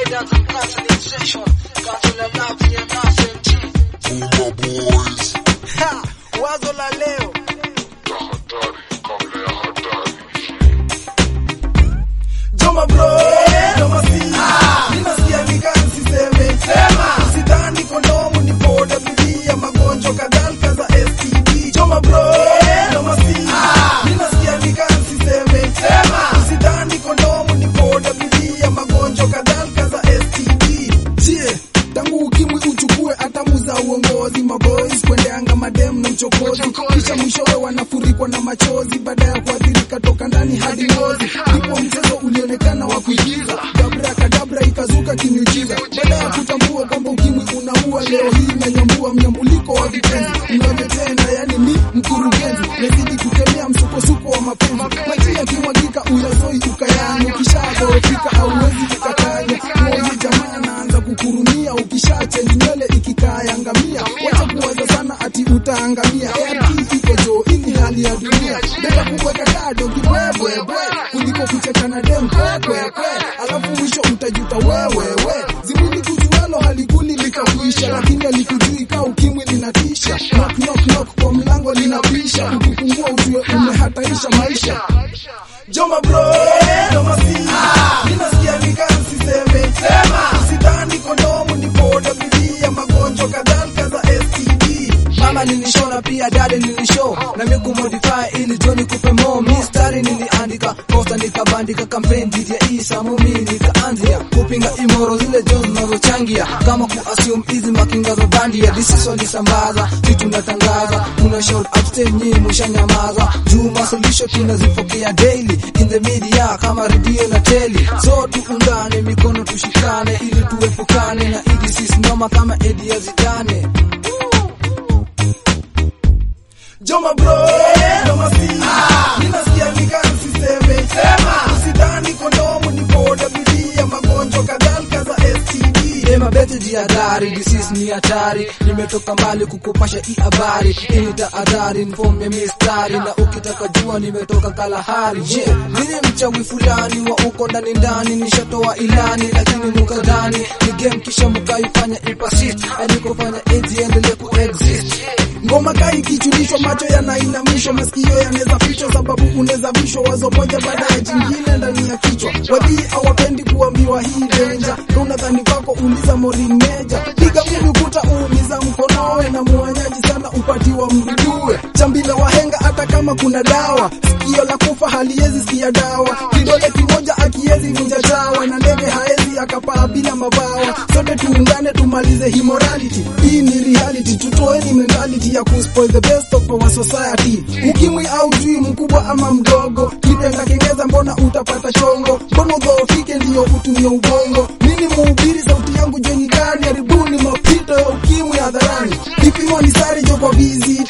dance and counseling session. Counselor love here na SMG. Puma Boys. Ha, wazo la leo Tahadhari kabla ya hatari. Joma bro, joma si Ninasikia nikani siseme Sema Sidhani kondomu ni poda bilia Magonjwa kadhalika za STD Joma bro, joma si Ninasikia nikani siseme Sema Sidhani kondomu ni poda bilia Magonjwa kadhalika za STD Je, tangu ukimwi uchukue hatamu za uongozi maboys kwendeanga madem na mchokozi kisha mwishowe wanafurikwa na machozi baada ya kuathirika toka ndani hadi ngozi ndipo mchezo ulionekana wa kuigiza dabra kadabra ikazuka kimiujiza baada ya kutambua kwamba ukimwi unaua leo hii nanyambua mnyambuliko wa vitenzi unavyotenda yani ni mkurugenzi nazidi kukemea msukosuko wa mapenzi maji yakimwagika uyazoi ukayani ukishadhoofika auwezi kukatanya moyo jamaa anaanza kukurumia ukishachenji nywele ikikayangamia wacha kuwaza sana ati utaangamia ART iko jo ini hali ya dunia beta kuweka kado kibwebwebwe kuliko kuchekana dem kwekwekwe alafu mwisho utajuta wewewe zimini kujualo halikuli likakuisha lakini alikujui ka ukimwi linatisha knock, knock, knock, kwa mlango linabisha ukifungua ujue umehataisha maisha Joma bro, joma si Ninasikia nikani siseme Sema Sidhani kondomu ni poda bilia Magonjwa kadhalika za STD Mama nilishona pia dade nilishow Na mi kumodify ili joni kupe mo Mistari niliandika Posta nikabandika campaign dhidi ya Isa Mumi nikaanzia Kupinga imoro zile jo zinazochangia Kama kuassume hizi makinga za bandia Disiso lisambaza Kitu natangaza Muna shout out stay nyi mushanyamaza Juma solution tunazipokea daily In the media kama redio na teli So tuungane mikono tushikane Ili tuepukane na idi sisi noma kama edi ya zidane Joma bro, joma si Ninasikia nikani siseme Sema Usidhani kondomu ni poda bilia Magonjwa kadhalika za STD Ema bete jihadhari, disease ni hatari Nimetoka mbali kukupasha hii habari Hii ni tahadhari, inform ya mistari Na ukitaka jua nimetoka Kalahari Je, nini mchawi fulani wa uko ndani ndani Nishatoa ilani lakini mukadhani Ni game kisha mukaifanya ipasist Hadi kufanya eti endelee kuexist ngoma kai kichulishwa macho yanainamishwa masikio yanaweza fichwa sababu unaweza vishwa wazo moja baada ya jingine ndani ya kichwa wadii hawapendi kuambiwa hii denja na unadhani kwako uliza morin meja piga ngumi ukuta uumiza mkonowe na muanyaji sana upatiwa mdudue chambila wahenga hata kama kuna dawa sikio la kufa haliwezi sikia dawa kidole kimoja akiwezi vunja chawa na ndege haezi akapaa bila mabawa sote tuungane tumalize hii morality hii ni reality tutoeni mentality ya kuspoil the best of our society ukimwi au jui mkubwa ama mdogo kitenda kengeza mbona utapata chongo mbona udhoofike ndiyo utumie ubongo mini muhubiri sauti yangu jweni gani haribuni mapito ya ukimwi hadharani vipimo ni sare jo kwa visit